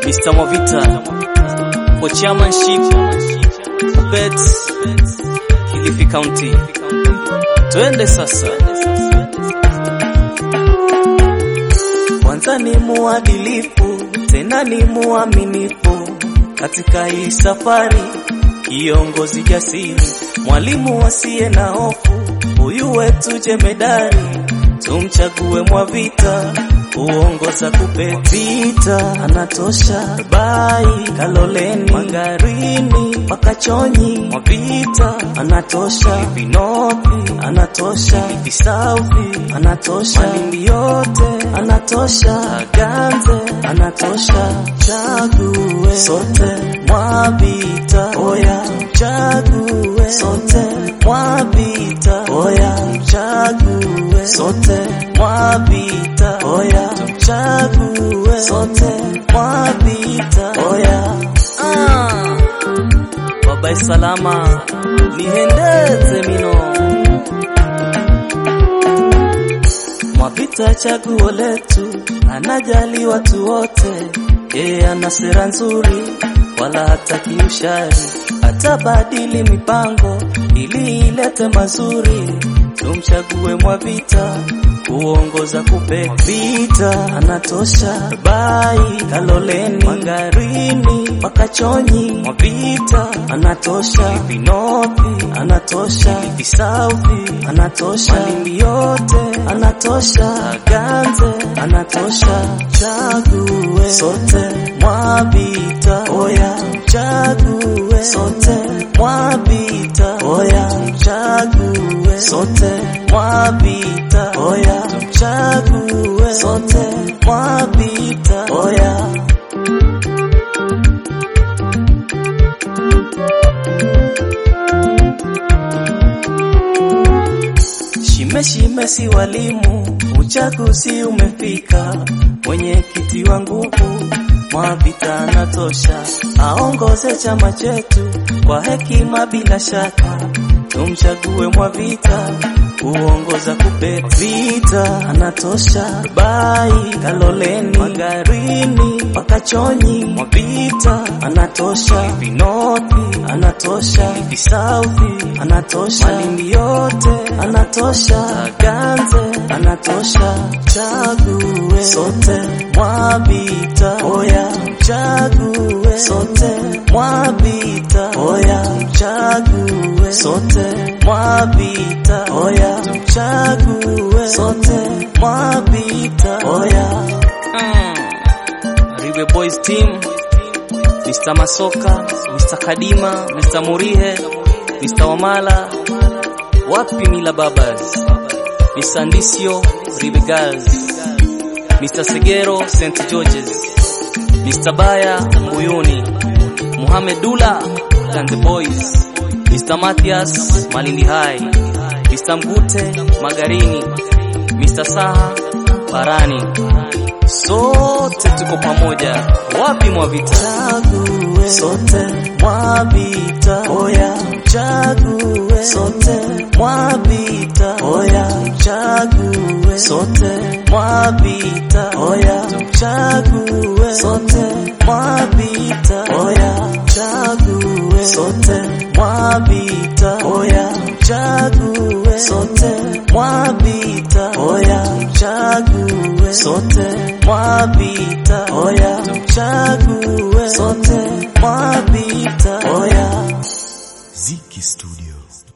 Mr. Mwavita for chairmanship bet Kilifi County. Twende sasa. Kwanza ni muadilifu, tena ni muaminifu katika hii safari, kiongozi jasiri, mwalimu asiye na hofu, huyu wetu jemedari, tumchague Mwavita uongoza kupe vita, anatosha bai Kaloleni, Magarini mpaka Chonyi, Mwavita anatosha Vinopi, anatosha Visauvi, anatosha Malindi yote, anatosha Ganze, anatosha chague sote Mwavita, oya chague sote Mwavita, oya chague sote Mwavita, oya tumchague sote Mwavita, oya ah. Baba salama nihendeze mino Mwavita chaguo letu, anajali watu wote, yeye ana sera nzuri, wala hataki ushari, atabadili mipango ili ilete mazuri. Tumchague Mwavita kuongoza kupe vita, anatosha bai Kaloleni, Magarini mpaka Chonyi, Mwavita anatosha Vinopi, anatosha Visauvi, anatosha Malindi yote, anatosha Ganze, anatosha chague sote Mwavita, oya chague sote Mwavita, oya chague sote Mwavita, oya tumchague sote Mwavita, oya Shime shime si walimu, uchaguzi umefika, mwenyekiti wa nguvu Mwavita anatosha, aongoze chama chetu kwa hekima bila shaka, tumchague Mwavita kuongoza kupe vita, anatosha bai Kaloleni, Magarini mpaka Chonyi, Mwavita anatosha Vinopi, anatosha Visauvi, anatosha Malindi yote, anatosha Ganze, anatosha chague sote Mwavita, oya chague sote Mwavita, oya chague sote Mwavita, oya tumchague sote Mwavita, oya mm. Ribe Boys Team Mr. Masoka, Mr. Kadima, Mr. Murihe, Mr. Wamala, wapi Mila Babas, Mr. Ndisio, Ribe Girls, Mr. Segero, St. George's, Mr. Baya, Mbuyuni, Muhammad Dula, and the Boys, Mr. Mathias, Malindi High, Mr. Mgute, Magarini, Mr. Saha, Barani. Sote tuko pamoja. Wapi Mwavita? Chague sote Mwavita, oya chague sote Mwavita, oya chague sote Mwavita, oya chague sote Mwavita, oya chague sote Mwavita, oya chague sote Mwavita, oya chague sote Mwavita, oya tumchague sote Mwavita, oya Ziki Studio.